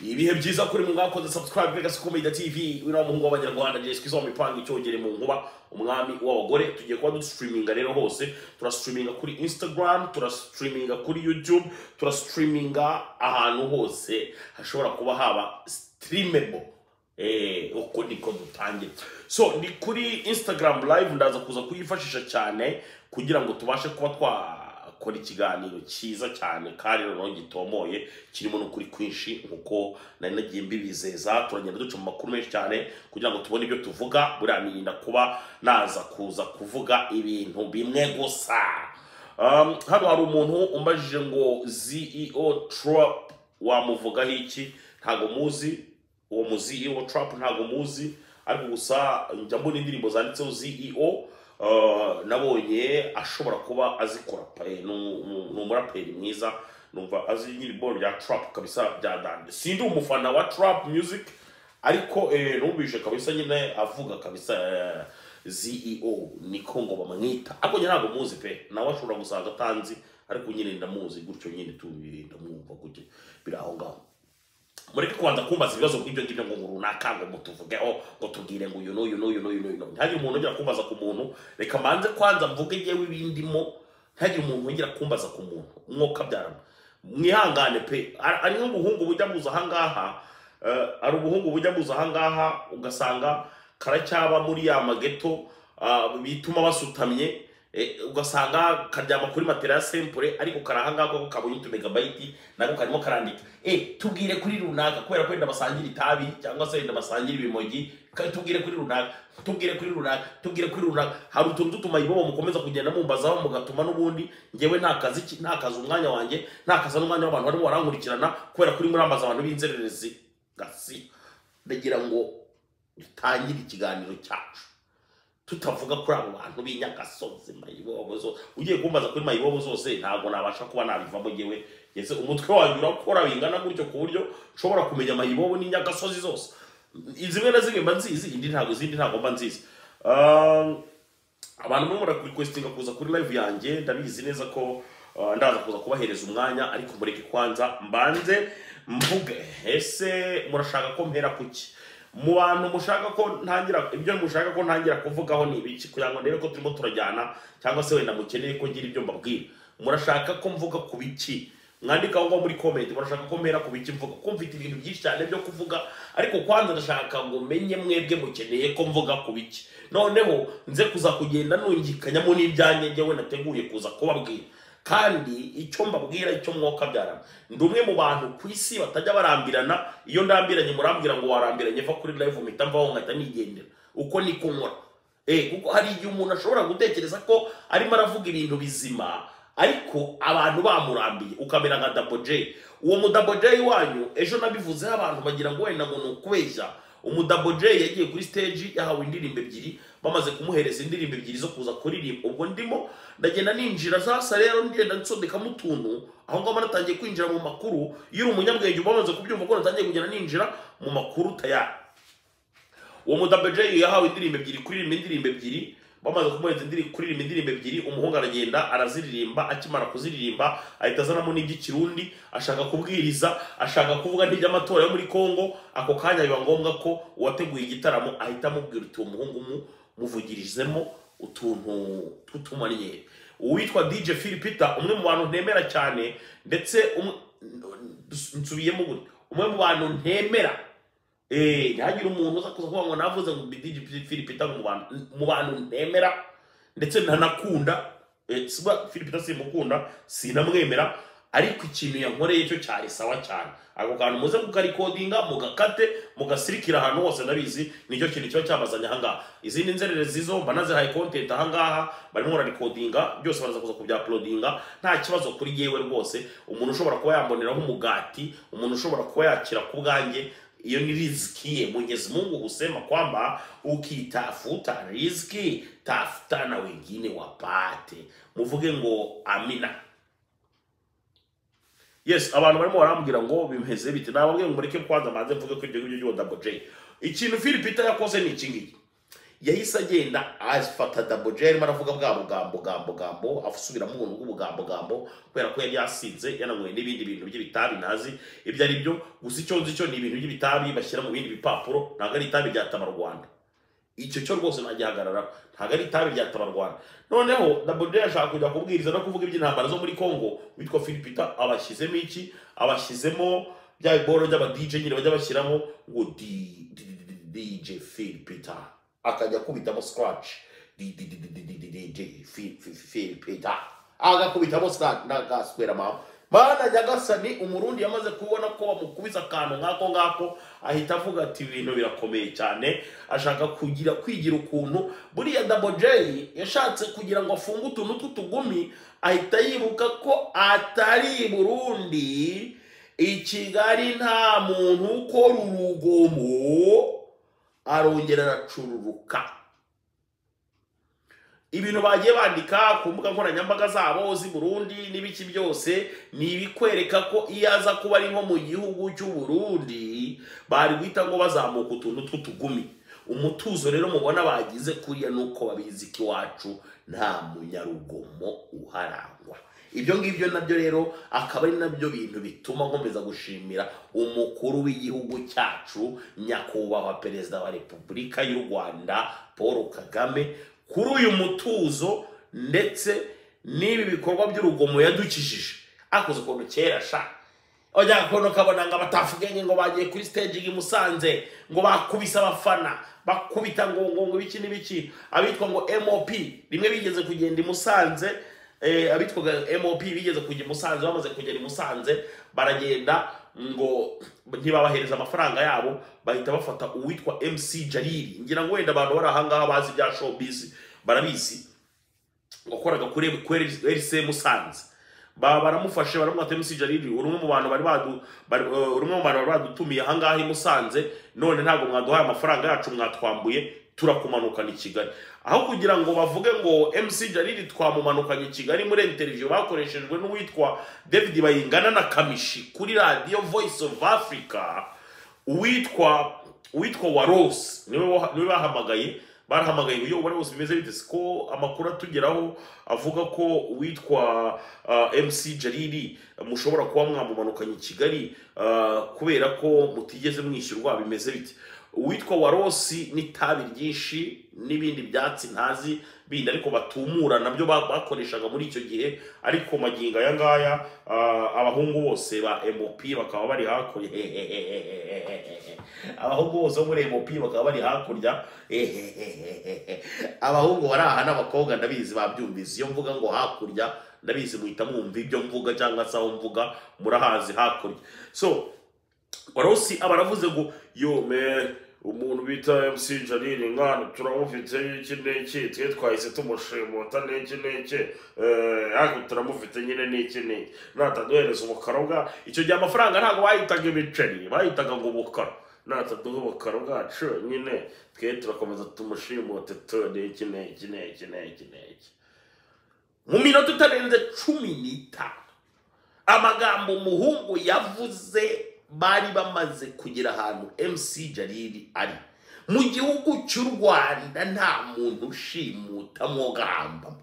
ni ibihe byiza kuri mwe mwakoze subscribe legacy comedy tv wino w'umuhungu w'abanyarwanda jeswe izo mipanga icyogere mu nkuba umwami w'abagore tugiye kuba dusitiriminga rero hose turasitiriminga kuri instagram turasitiriminga kuri youtube turasitiriminga ahantu hose hashobora kuba haba sitirimebo Eh, uko niko dutangira so ni kuri instagram live ndaza kuza kuyifashisha cyane kugira ngo tubashe kuba twakora ikiganiro cyiza cyane kandi noneho gitomoye kirimo n'ukuri kwinshi nkuko nari nagiye mbibizeza turagenda duca mu makuru menshi cyane kugira ngo tubone ibyo tuvuga buriya nirinda kuba naza kuza kuvuga ibintu bimwe gusa um, hano hari umuntu umbajije ngo ceo trump wamuvugaho iki ntago muzi uwo mu CEO Trump ntabwo muzi ariko gusa njya mbona indirimbo zanditseho CEO uh, nabonye ashobora kuba azikora pe ni ni umuraperi mwiza numva azi nyiribo rya Trump kabisa byadande sindi umufana wa Trump music ariko eh, numvise kabisa nyine avuga kabisa eh, CEO niko ngo bamwita ariko njye ntabwo muzi pe nawe ashobora gusaga atanzi ariko nyine ndamuzi gutyo nyine tu ndamwumva gutyo biri aho ngaho mureke kubanza kumbaza ibibazo by'ibyo ngibyo ngo runaka ngo mutuvugeho ngo tubwire ngo uyu n'uyu n'uyu n'uyu n'uyu n'uyu ntihagire umuntu ongera kumbaza ku muntu reka mbanze kwanza mvuge ngewe ibindimo ntihagire umuntu ongera kumbaza ku muntu umwuka byarama mwihangane pe Ari- ari nk'ubuhungu bujya buza ahangaha eh, ari ubuhungu bujya buza ahangaha ugasanga karacyaba muri ya mageto ah, bituma basutamye eh, ugasanga karyama kuri matera ya sempure ariko karahangaha kuko kabonye utumegabayiti nako karimo karandika eh tubwire kuri runaka kubera ko wenda basangira itabi cyangwa se wenda basangira ibimogi ka- tubwire kuri runaka tubwire kuri runaka tubwire kuri runaka hari utuntu tw'utumayibobo mukomeza kugenda mumbazaho mugatuma n'ubundi ngewe nta kazi ki- nta kazi umwanya wanjye nta kazi n'umwanya w'abantu barimo barankurikirana kubera kuri murambaza abantu b'inzererezi gasi ndagira ngo dutangire ikiganiro cyacu tutavuga kuri abo bantu b'inyagasozi mayibobo zose ugiye kumbaza kuri mayibobo zose ntabwo nabasha kuba nabivamo ngewe ngeze umutwe wanyu urakora bingana gutyo ku buryo ushobora kumenya mayibobo n'inyagasozi zose zimwe na zimwe mba nzizi indi ntabwo izindi ntabwo mba nzizi Um, abantu barimo barakurikositinga kuza kuri live yanjye ndabizi neza ko uh, ndaza kuza kubahereza umwanya ariko mureke kwanza mbanze mvuge ese murashaka ko mpera kuki mu bantu mushaka ko ntangira ibyo mushaka ko ntangira kuvugaho ni ibiki kugira ngo ndebe ko turimo turajyana cyangwa se wenda mukeneye ko ngira ibyo mbabwira murashaka ko mvuga ku biki mwandika aho muri comment murashaka ko mpera ku biki mvuga ko mfite ibintu byinshi cyane byo kuvuga ariko kwanza ndashaka ngo menye mwebwe mukeneye ko mvuga ku biki noneho nze kuza kugenda nungikanyamo n'ibyanjye njyewe nateguye kuza kubabwira kandi icyo mbabwira icyo mwuka byarama ndi umwe mu bantu ku isi batajya barambirana iyo ndambiranye murambwira ngo warambiranye va kuri live mpita mvaho nkahita nigendera uko niko nkora Eh, kuko hari igihe umuntu ashobora gutekereza ko arimo aravuga ibintu bizima ariko abantu bamurambiye ukamera nka daboje uwo mudaboje wanyu ejo nabivuzeho abantu bagira ngo wenda ngo ni ukubeshya umudaboje yagiye kuri stage yahawe indirimbo ebyiri bamaze kumuhereza indirimbo ebyiri zo kuza kuririmba ubwo ndimo ndagenda ninjira za sale rero ngenda nsodekamo utuntu aho ngaho natangiye kwinjira mu makuru iyo uri umunyabwenge uba wamaze kubyumva ko natangiye kugenda ninjira mu makuru tayari uwo mudabejeyi yahawe indirimbo ebyiri kuririmba indirimbo ebyiri bamaze kumuhereza indirimbo kuririmba indirimbo ebyiri umuhungu aragenda araziririmba akimara kuziririmba ahita azanamo n'iby'ikirundi ashaka kubwiriza ashaka kuvuga n'iby'amatora yo muri kongo ako kanya biba ngombwa ko uwateguye igitaramo ahita amubwira uti uwo muhungu mu muvugirizemo utuntu tw'utumanyeri uwitwa dj phil peter umwe mu bantu ntemera cyane ndetse umwe- nsubiyemo gutya umwe mu bantu ntemera Eh, ntihagire umuntu uza kuza kuvuga ngo navuze ngo bidigi Filipita mu bantu mu bantu nemera ndetse ntanakunda eh, siba Filipita simukunda sinamwemera ariko ikintu yankoreye cyo cyari sawa cyane ako kantu muze kukarikodinga mugakate mugasirikira ahantu hose ndabizi nicyo kintu kiba cyabazanye ahangaha izindi nzererezi zo mba nazihaye content ahangaha barimo bararikodinga byose baraza kuza kubyapulodinga nta kibazo kuri yewe rwose umuntu ushobora kuba yamboneraho umugati umuntu ushobora kuba yakira ku bwanjye hiyo ni riziki ye mwenyezi mungu husema kwamba ukitafuta riziki tafuta na wengine wapate muvuge ngo amina yes abantu barimo barambwira ngo bimeze bite nababwiye ngo mureke kwanza manze mvuge ko ibyo ngibyo by'uwo double j ikintu philipita yakoze ni iki ngiki yahise agenda afata dabojeri arimo aravuga bwa bugambo gambo gambo asubira mu buntu bw'ubugambo gambo kubera ko yari yasinze yananyweye n'ibindi bintu by'ibitabi ntazi ibyo ari byo gusa icyo nzi cyo ni ibintu by'ibitabi bashyira mu bindi bipapuro ntabwo ari itabi rya tabarwanda icyo cyo rwose ntagihagararaho ntabwo ari itabi rya tabarwanda noneho dabojeri ashaka kujya kubwiriza no kuvuga iby'intambara zo muri congo witwa filipita abashyizemo iki abashyizemo bya biboro by'abadije nyine bajya bashyiramo ngo di- di- di- di- di- dj filipita akajya akubitamo scratch Di- di- di- di- di- di- di- dj Fi- Fi- Fi- filipita agakubitamo scratch nagaswera mama mana nyagasani umurundi yamaze kubona ko bamukubise akantu nk'ako ngako ahita avuga ati ibintu birakomeye cyane ashaka kugira kwigira ukuntu buriya dabojeyi yashatse kugira ngo afunge utuntu tw'utugumi ahita yibuka ko atari i burundi i kigali nta muntu ukora urugomo arongera aracururuka ibintu bagiye bandika ku mbuga nkoranyambaga zabo z'i burundi n'ibiki byose ni ibikwereka ko iyo aza kuba ari nko mu gihugu cy'u Burundi bari guhita ngo bazamuka utuntu tw'utugumi umutuzo rero mubona bagize kuriya ni uko babizi ko iwacu nta munyarugomo uharangwa ibyo ngibyo nabyo rero akaba ari nabyo bintu bituma nkomeza gushimira umukuru w'igihugu cyacu nyakubahwa perezida wa repubulika y'u rwanda paul kagame kuri uyu mutuzo ndetse n'ibi bikorwa by'urugomo yadukijije akoze ukuntu kera sha ojya kono kabona ngo abatafugenge ngo bagiye kuri stage i Musanze ngo bakubise abafana bakubita ngo ngo ngo ibiki n'ibiki abitwa ngo MOP rimwe bigeze kugenda i Musanze eh, abitwaga MOP bigeze kujya i Musanze bamaze kugera i Musanze baragenda ngo ntibabahereza amafaranga yabo bahita bafata uwitwa MC Jalili ngira ngo wenda abantu bari ahangaha bazi ibya showbiz barabizi wakoraga kuri kuri RC Musanze ba baramufashe baramwata MC Jalili uri umwe mu bantu bari badu bari- eh, uri umwe mu bantu bari badutumiye ahangaha i Musanze none ntabwo mwaduhaye amafaranga yacu mwatwambuye turakumanukana i Kigali aho kugira ngo bavuge ngo MC Jalili twamumanukanye i Kigali muri interview bakoreshejwe n'uwitwa David Bayingana na Kamishi kuri radio Voice of Africa uwitwa uwitwa Warose niwe wa- niwe bahamagaye barahamagaye ngo yo Warose bimeze bite siko amakuru atugeraho avuga ko uwitwa uh, MC Jalili mushobora kuba mwamumanukanye i Kigali uh, kubera ko mutigeze mwishyurwa bimeze bite uwitwa Warosi n'itabi ryinshi n'ibindi byatsi ntazi bindi ariko batumura nabyo ba- bakoreshaga muri icyo gihe ariko magingo aya ngaya ah, abahungu bose ba MOP bakaba bari hakurya abahungu bose bo muri MOP bakaba bari hakurya abahungu bari aha n'abakobwa ndabizi babyumvise iyo mvuga ngo hakurya ndabizi muhita mwumva ibyo mvuga cyangwa se aho mvuga murahazi hakurya so warosi aba aravuze ngo yo man umuntu bita MC Janine nkana turamufite iki n'iki twe twahise tumushimuta n'iki n'iki eh, ariko turamufite nyine n'iki n'iki nataduhereza ubukarobwa icyo gihe amafaranga ntabwo bayitaga ibiceri bayitaga ngo ubukaro nataduha ubukaro bwacu nyine twe turakomeza tumushimute tu n'iki n'iki n'iki n'iki n'iki mu minota itarenze cumi n'itanu amagambo umuhungu yavuze bari bamaze kugera ahantu mc jariri ari mu gihugu cy'u rwanda nta muntu ushimuta mwogahambamo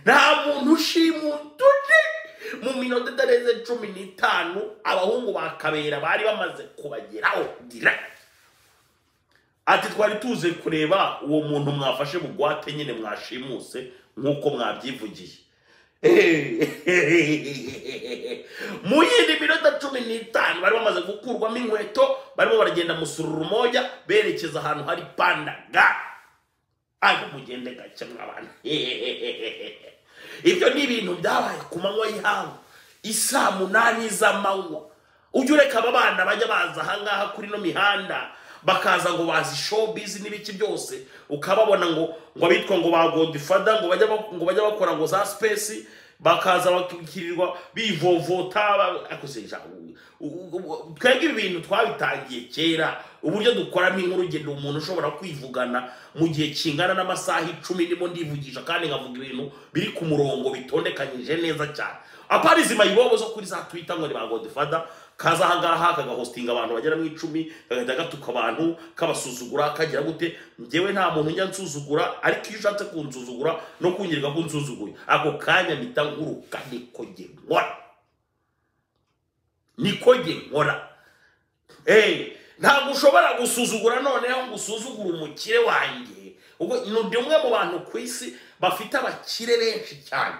nta muntu ushimuta undi mu minota itarenze cumi n'itanu abahungu ba kabera bari bamaze kubageraho direct ati twari tuze kureba uwo muntu mwafashe bugwate nyine mwashimuse nk'uko mwabyivugiye mu yindi minota cumi n'itanu bari bamaze gukurwamo inkweto barimo baragenda musururu moja berekeza ahantu hari pandaga ariko mugende gake mw'abantu ibyo ni ibintu byabaye ku manywa y'ihangu isaa munani z'amanywa ujya ureka aba bana bajya baza ahangaha kuri ino mihanda bakaza ngo bazi showbiz n'ibiki byose ukababona ngo ngo abitwa ngo ba godifada ngo bajya ba- ngo bajya bakora ngo za space bakaza bakirirwa bivovota ba- akoze ijambo. U- u- u- twebwe ibi bintu twabitangiye kera uburyo dukoramo inkuru urugendo umuntu ushobora kwivugana mu gihe kingana n'amasaha icumi ndimo ndivugisha kandi nkavuga ibintu biri ku murongo bitondekanyije neza cyane aparizi mayibobo zo kuri za twita ngo ni ba godifada kaza ahangaha kagahostinga abantu bagera mu icumi kagahita gatuka abantu kabasuzugura kagira gute njyewe nta muntu njya nsuzugura ariko iyo ushatse kunsuzugura no kunyereka ko unsuzuguye ako kanya mpita nkuruka niko njye nkora niko njye nkora Eh, ntabwo ushobora gusuzugura noneho ngo usuzugure umukire wanjye ubwo ni undi umwe mu bantu ku isi bafite abakire benshi cyane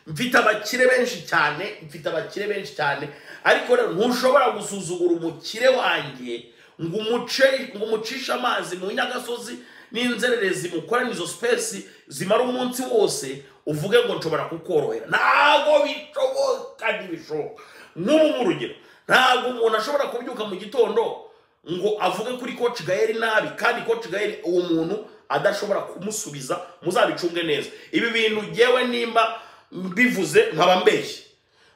mfite abakire benshi cyane mfite abakire benshi cyane ariko rero ntushobora gusuzugura umukire wanjye ngo umuce ngo umucishe amazi mu nyagasozi n'inzererezi mukorane izo sipesi zimara umunsi wose uvuge ngo nshobora kukorohera ntabwo bishoboka ntibishoboka nk'ubu nk'urugero ntabwo umuntu ashobora kubyuka mu gitondo ngo avuge kuri koci gaheri nabi kandi koci gaheri uwo muntu adashobora kumusubiza muzabicunge neza ibi bintu ngewe nimba mbivuze nkaba mbeshye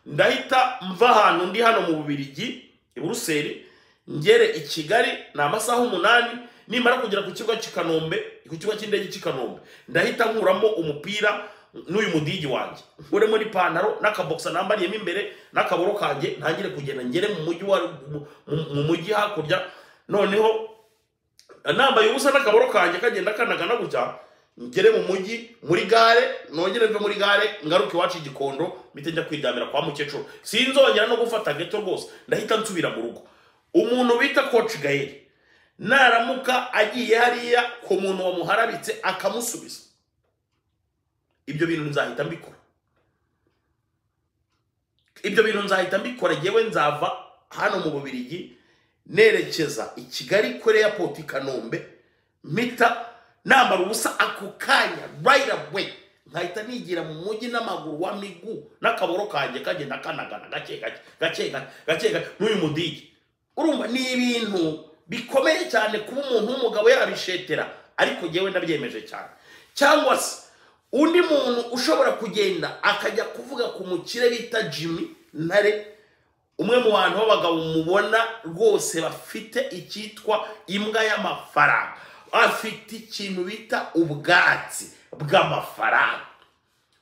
ndahita mva ahantu ndi hano mu bubirigi i buruseli ngere i kigali ni amasaha umunani nimara kugera ku kibuga cy'i kanombe ku kibuga cy'indege cy'i kanombe ndahita nkuramo umupira n'uyu mudigi wanjye nkuremo n'ipantaro n'akabogisa nambariyemo imbere n'akaboro kanjye ntangire kugenda ngere mu mujyi wa mu- mu- mu mujyi hakurya noneho nambaye ubusa n'akaboro kanjye kagenda kanagana gutya ngere mu mujyi muri gare nongere mve muri gare ngaruke iwacu igikondo mpite njya kwiryamira kwa mukecuru sinzongera no gufata gato rwose ndahita nsubira mu rugo umuntu bita koci gaheri naramuka agiye hariya ku muntu wamuharabitse akamusubiza ibyo bintu nzahita mbikora ibyo bintu nzahita mbikora ngewe nzava hano mu bubirigi nerekeza i kigali kuri airport i kanombe mpita nambara ubusa ako kanya right away nkahita nigira mu mujyi n'amaguru wa migu n'akaboro kanjye kagenda kanagana gake gake gake gake gake gake n'uyu mudigi urumva ni ibintu bikomeye cyane kuba umuntu w'umugabo yabishetera ariko ngewe ndabyemeje cyane cyangwa se undi muntu ushobora kugenda akajya kuvuga ku mukire bita jimmy ntare umwe mu bantu b'abagabo mubona rwose bafite icyitwa imbwa y'amafaranga afite ikintu bita ubwatsi bw'amafaranga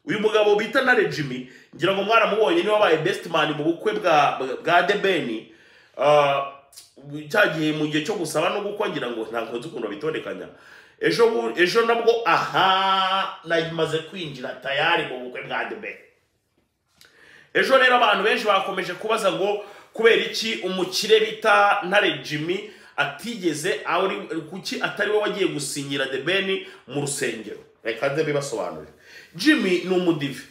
uyu mugabo bita na regimi ngira ngo mwaramubonye niwe wabaye best man mu bukwe bwa bwa debeni cya gihe mu gihe cyo gusaba no gukwa ngira ngo ntabwo nzi ukuntu babitondekanya ejo bu- ejo nabwo aha namaze kwinjira tayari mu bukwe bwa debeni ejo rero abantu benshi bakomeje kubaza ngo kubera iki umukire bita ntare jimmy atigeze ari kuki atari we wagiye gusinyira the ben mu rusengero reka nze bibasobanurire jimmy ni umudive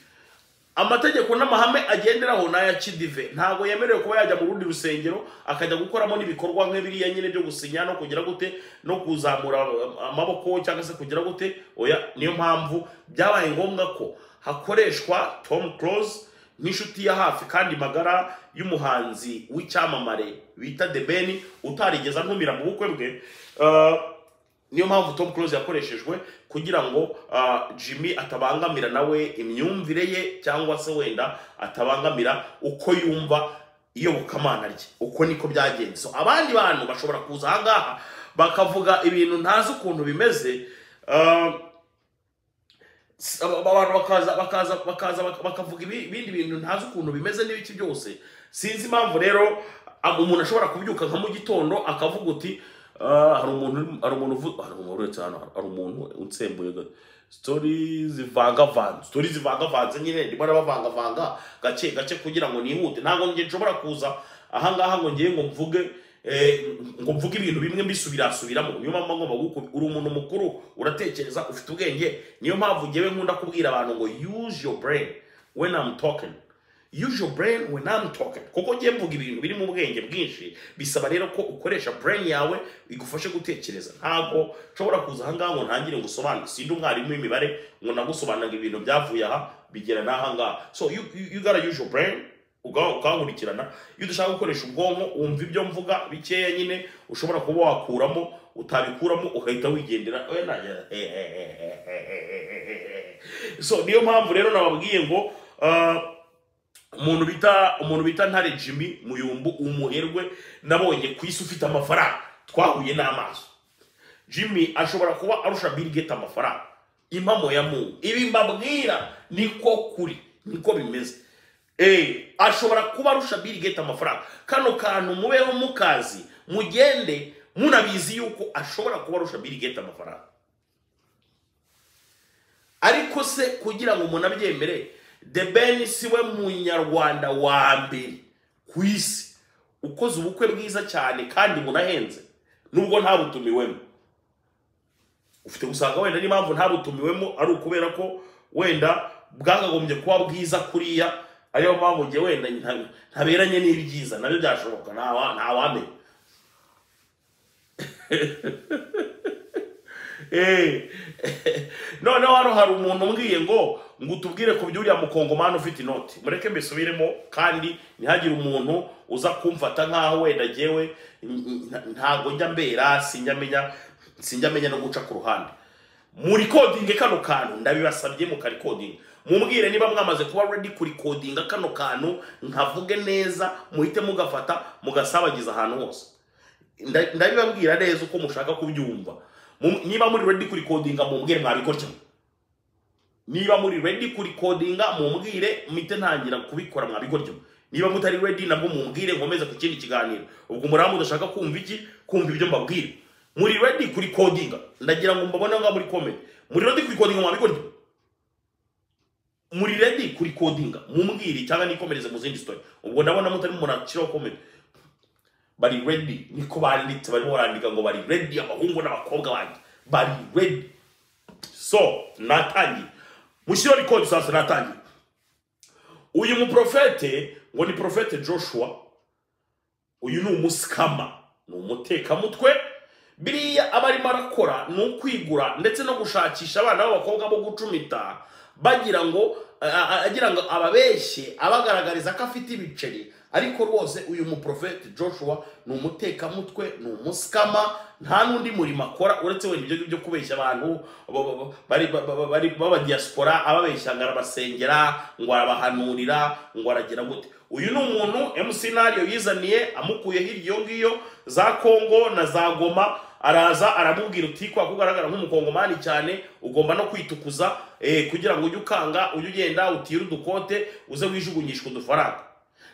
amategeko n'amahame agenderaho ni aya kidive ntabwo yemerewe kuba yajya mu rundi rusengero akajya gukoramo n'ibikorwa nk'ibiriya nyine byo gusinya no kugira gute no kuzamura am- amaboko cyangwa se kugira gute oya niyo mpamvu byabaye ngombwa ko hakoreshwa tom close nk'inshuti ya hafi kandi magara y'umuhanzi w'icyamamare bita The Ben utarigeze antumira mu bukwe bwe Uh, niyo mpamvu Tom Close yakoreshejwe kugira ngo uh, Jimmy atabangamira nawe imyumvire ye cyangwa se wenda atabangamira uko yumva iyobokamana rye uko niko byagenze so abandi bantu bashobora kuza ahangaha bakavuga ibintu ntazi ukuntu bimeze uh, s- aba- aba bantu bakaza bakaza bakaza bak- bakavuga ibi- ibindi bintu ntazi ukuntu bimeze n'ibiki byose sinzi impamvu rero ab- umuntu ashobora kubyuka nka mu gitondo akavuga uti "Ah, hari umuntu hari umuntu uvu- hari umuntu uretse hano hari umuntu unsembuye ga- story zivangavanze story zivangavanze nyine ndimo nabavangavanga gake gake kugira ngo nihute ntabwo njye nshobora kuza ahangaha ngo ngiye ngo mvuge eh, ngo mvuge ibintu bimwe mbisubirasubiramo niyo mpamvu ngomba kuku- uri umuntu mukuru uratekereza ufite ubwenge niyo mpamvu ngewe nkunda kubwira abantu ngo use your brain when I'm talking use your brain when I'm talking kuko ngiye mvuga ibintu biri mu bwenge bwinshi bisaba rero ko ukoresha brain yawe igufashe gutekereza ntabwo nshobora kuza ahangaha ngo ntangire ngusobanure sindi umwarimu w'imibare ngo nagusobanurire ibintu byavuye aha bigera n'ahangaha so you, you, you gotta use your brain uga- ukankurikirana iyo udashaka gukoresha ubwonko wumva ibyo mvuga bikeya nyine ushobora kuba wakuramo utabikuramo ugahita wigendera oya nanjye so niyo mpamvu rero nababwiye ngo ah, umuntu bita umuntu bita ntare jimmy muyumbu umuherwe nabonye ku isi ufite amafaranga twahuye n'amaso jimmy ashobora kuba arusha bill gates amafaranga impamo ya mungu ibi mbabwira niko kuri niko bimeze Eh, ashobora kuba arusha Bill Gates amafaranga kano kantu mubeho mukazi mugende munabizi yuko ashobora kuba arusha Bill Gates amafaranga ariko se kugira ngo umuntu abyemere the ben siwe munyarwanda wa mbere ku isi ukoze ubukwe bwiza cyane kandi bunahenze nubwo ntabutumiwemo ufite gusanga wenda n'impamvu ntabutumiwemo ari ukubera ko wenda bwakagombye kuba bwiza kuriya ariyo mpamvu njye wenda nta- ntaberanye n'ibyiza nabyo byashoboka ntawa- ntawamenya Eh. noneho hano hari umuntu umbwiye ngo ngo utubwire ku by'uriya mukongomani ufite inoti mureke mbisubiremo kandi ntihagire umuntu uza kumfata nk'aho wenda ngewe n- n- ntago njya mbera sinjya menya sinjya menya no guca ku ruhande murikodinge kano kantu ndabibasabye mukarikodinga mumbwire niba mwamaze kuba ready kurikodinga kano kantu nkavuge neza muhite mugafata mugasabagiza ahantu hose nda- ndabibabwira neza uko mushaka kubyumva Mu- niba muri ready kurikodinga mumbwire mwabikora cyane niba muri ready kurikodinga mumbwire mpite ntangira kubikora mwabikora cyane niba mutari ready nabwo mumbwire nkomeze ku kindi kiganiro ubwo umurambo udashaka kumva iki kumva ibyo mbabwira muri ready kurikodinga ndagira ngo mbabone ngaho muri comment muri ready kurikodinga mwabikora cyane muri ready kurikodinga mumbwire cyangwa nikomereze mu zindi story ubwo ndabona mutarimo munakiraho comment bari ready niko banditse barimo barandika ngo bari ready abahungu n'abakobwa banjye bari ready so natangiye mushyiraho record sasa natangiye uyu muprofete ngo ni profete joshua uyu ni umusikama ni umutekamutwe biriya aba arimo arakora ni ukwigura ndetse no gushakisha abana b'abakobwa bo gucumita bagira ngo a- a- agira ngo ababeshye abagaragariza ko afite ibiceri ariko rwose uyu muprofete joshua ni umutekamutwe ni umusikama nta n'undi murimo akora uretse wenda ibyo ngibyo kubeshya abantu ba- ba- ba- bari ba- ba- ba- bari b'abadiyasipora ababeshya ngo arabasengera ngo arabahanurira ngo aragira gute uyu ni umuntu mc nario yizaniye amukuye hirya iyo ngiyo za kongo na za goma araza aramubwira uti kwa kugaragara nk'umukongomani cyane ugomba no kwitukuza eh, kugira ngo ujye ukanga ujye ugenda utire udukote uze wijugunyishwa udufaranga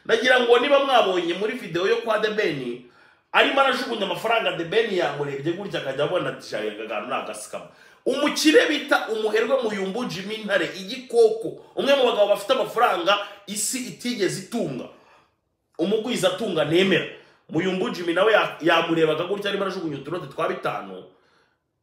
ndagira ngo niba mwabonye muri videwo yo kwa debeni arimo arajugunya amafaranga debeni yamurebye gutya akajya abona ati "Sha, aka kantu ni agasikama umukire bita umuherwe muyumbu jimi ntare igikoko umwe mu bagabo bafite amafaranga isi itigeze itunga umugwiza atunga nemera muyumbu jimi nawe ya- yamurebaga gutya arimo arajugunya utunote twa bitanu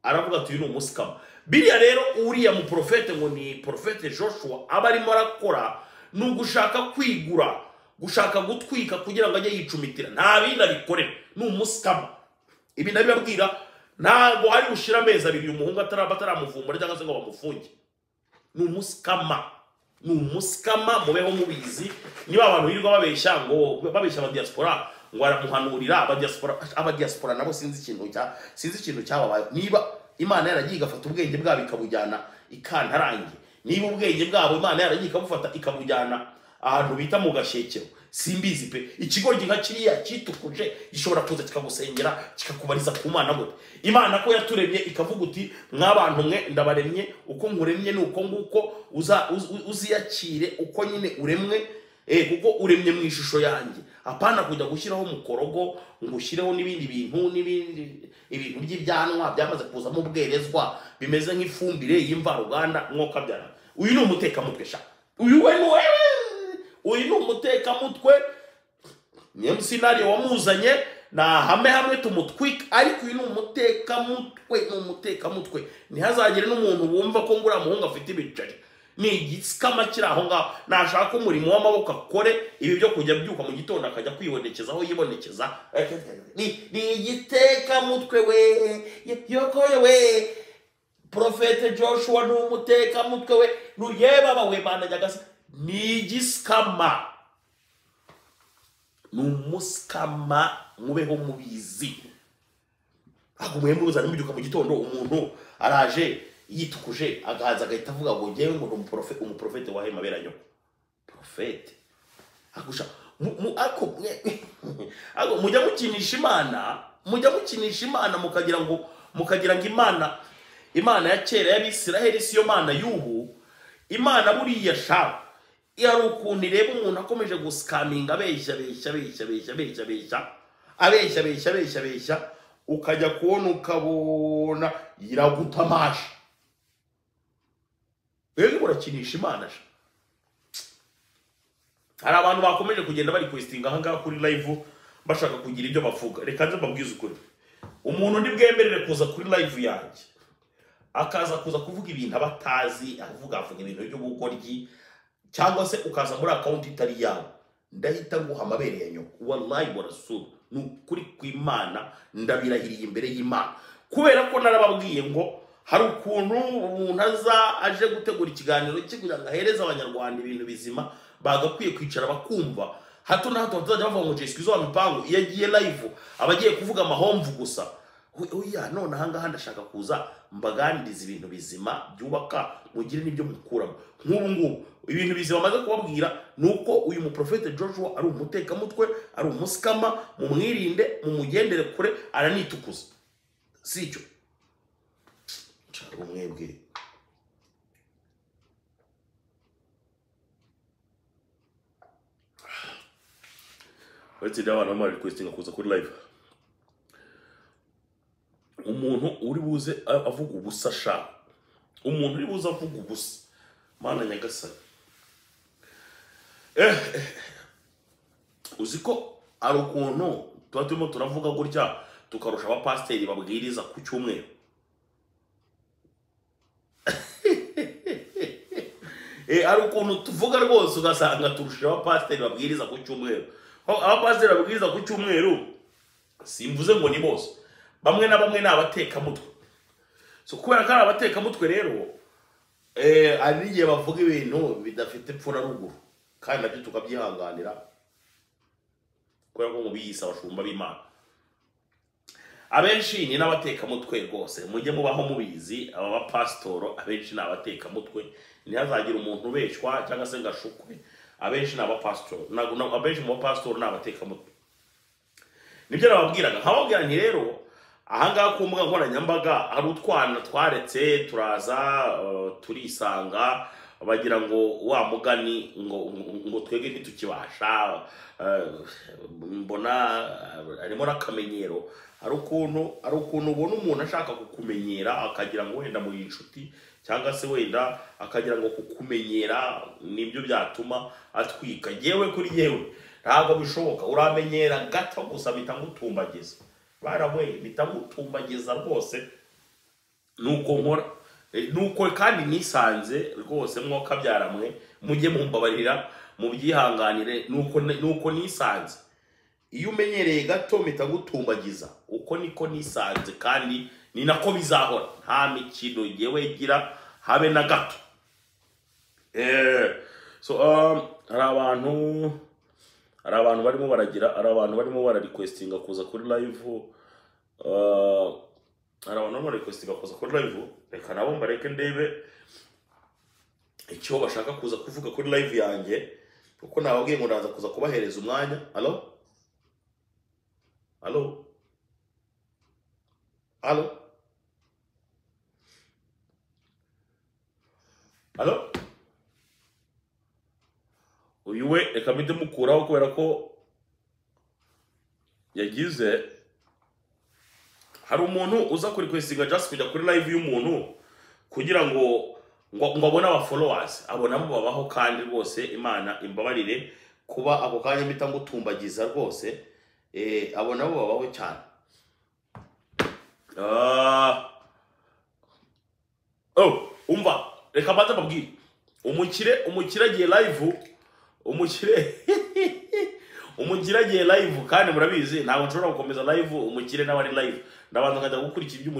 aravuga ati uyu ni umusikama biriya rero uriya muprofete ngo ni porofete joshua aba arimo arakora ni ugushaka kwigura gushaka gutwika kugira ngo ajye yicumitira nta bindi abikorera ni umusikama ibi ndabibabwira ntabwo ari gushira amezi abiri uyu muhungu atara- bataramuvumbura cyangwa se ngo bamufunge ni umusikama ni umusikama mubeho mubizi niba abantu birirwa babeshya ngo babeshya abadiyasipora ngo aramuhanurira abadiyasipora abadiyasipora nabo sinzi ikintu cya sinzi ikintu cyababaye niba imana yaragiye igafata ubwenge bwabo ikabujyana ikantarange niba ubwenge bwabo imana yaragiye ikabufata ikabujyana ahantu bita mu gashekero simbizi pe ikigoryi nka kiriya kitukuje gishobora kuza kikagusengera kikakubariza ku mana gute imana ko yaturemye ikavuga uti mwabantu mwe ndabaremye uko nkuremye ni uko nguko uza- uz- uz- uziyakire uko nyine uremwe eh, kuko uremye mu ishusho yanjye apana kujya gushyiraho mukorogo ngo ushyireho n'ibindi bintu n'ibindi ibintu by'ibyanwa byamaze kuzamo ubwerezwa bimeze nk'ifumbire y'imvaruganda mwuka byara uyu ni umutekamutwe sha uyu we ni wewe uyu ni umutekamutwe niyo musinariyo wamuzanye ni ahame hamwe tumutwike ariko uyu ni umutekamutwe ni umutekamutwe ntihazagire n'umuntu wumva ko ngura muhungu afite ibiceri ni igisikama kiri aho ngaho nashaka umurimo w'amaboko akore ibi byo kujya abyuka mu gitondo akajya kwibonekeza aho yibonekeza ni ni igitekamutwe we yokoye we profete joshua ni umutekamutwe we nuyebaba we banajyagasi ni igisikama ni umusikama mubeho mubizi ntabwo muhembe muzana mubyuka mu gitondo umuntu araje yitukuje agahaza agahita avuga ngo ngewe ngo ni umuprofe- umuprofete wahe mabera nyoko profete agusha mu- mu- ako mwe- ako mujya mukinisha imana mujya mukinisha imana mukagira ngo mukagira ngo imana imana ya kera y'abisiraheli siyo mana y'ubu imana buriya sha hari ukuntu ireba umuntu akomeje gusikaminga abeshya abeshya abeshya abeshya abeshya abeshya abeshya abeshya abeshya abeshya ukajya kubona ukabona iragutamaje rero urakinisha imana sha hari abantu bakomeje kugenda bari kwesitinga ahangaha kuri live bashaka kugira ibyo bavuga reka nze mbabwize ukuri umuntu ndi bwemerere kuza kuri live yanjye akaza kuza kuvuga ibintu aba atazi avuga avuga ibintu by'ubugoryi cyangwa se ukaza muri akawunti itari yawe ndahita nguha amabere ya nyoko wallahi warasura ni ukuri kw'imana ndabirahiriye imbere y'imana kubera ko narababwiye ngo hari ukuntu umuntu aza aje gutegura ikiganiro cye kugira ngo ahereze abanyarwanda ibintu bizima bagakwiye kwicara bakumva hato na hato batazajya bavuga ngo jesikizo wa mipangu iyo agiye live aba agiye kuvuga amahomvu gusa oya none ahangaha ndashaka kuza mbaganiriza ibintu bizima byubaka mugire n'ibyo mukuramo nk'ubu ngubu ibintu bizima maze kubabwira ni uko uyu muprofete joshua ari umutekamutwe ari umusikama mumwirinde mumugendere kure aranitukuza si icyo nshaka umwebwe uretse ibyo abantu bamara requestinga kuza kuri live umuntu uri buze a- avuga ubusa sha umuntu uri buze avuga ubusa mana nyagasani eh, eh. uzi ko hari ukuntu tuba turimo turavuga gutya tukarusha abapasiteri babwiriza ku cyumweru Eh, hari ukuntu tuvuga rwose ugasanga turusha abapasiteri babwiriza ku cyumweru Aho abapasiteri babwiriza ku cyumweru simvuze ngo ni bose bamwe na bamwe ni abatekamutwe so kubera ko ari abatekamutwe rero eh, hari n'igihe bavuga ibintu bidafite ruguru kandi nabyo tukabyihanganira kubera ko mu biyise abashumba b'imana abenshi ni n'abatekamutwe rwose mujye mubaho mubizi aba bapasitoro abenshi ni abatekamutwe ntihazagire umuntu ubeshwa cyangwa se ngo ashukwe abenshi ni abapasitoro Ntabwo- ntabwo- abenshi mu bapasitoro ni abatekamutwe nibyo nababwiraga nkababwira nti rero ahangaha ku mbuga nkoranyambaga hari utwana twaretse turaza eh, turisanga bagira ngo wa mugani ngo ngo- ngo twebwe ntitukibasha eh, mbona eh, harimo n'akamenyero hari ukuntu hari ukuntu ubona umuntu ashaka kukumenyera akagira ngo wenda muri inshuti cyangwa se wenda akagira ngo kukumenyera nibyo byatuma atwika yewe kuri yewe ntabwo bishoboka uramenyera gato gusa bita ngutumbagiza barawe bita ngutumbagiza rwose nuko nkora Eh, nuko kandi nisanze rwose mwoka byaramwe mujye mumbabarira mubyihanganire nuko nuko nisanze iyo umenyereye gato mpita ngutumbagiza uko niko nisanze kandi ni nako bizahora nta mikino yewe gira habe na gato Eh, so um, hari abantu hari abantu barimo baragira hari abantu barimo bararikwesitinga kuza kuri live uh, hari abantu barimo barikwesitinga kuza kuri live reka nabo mbareke ndebe icyo bashaka kuza kuvuga kuri live yanjye kuko nababwiye ngo ndaza kuza kubahereza umwanya alo alo alo alo uyu we reka mpite mukuraho kubera ko yagize hari umuntu uza kuri kwisiga just kujya kuri live y'umuntu kugira ngo ngo ngo abone abafollowers abonamo babaho kandi rwose imana imbabarire kuba ako kanya mpita ngutumbagiza rwose eh, abonamo babaho cyane Ah. oh umva reka mbanza mbabwire umukire umukire agiye live umukire umukire agiye live kandi murabizi ntabwo nshobora gukomeza live umukire n'abari live ndabanza nkajya gukurikira ibyo umukire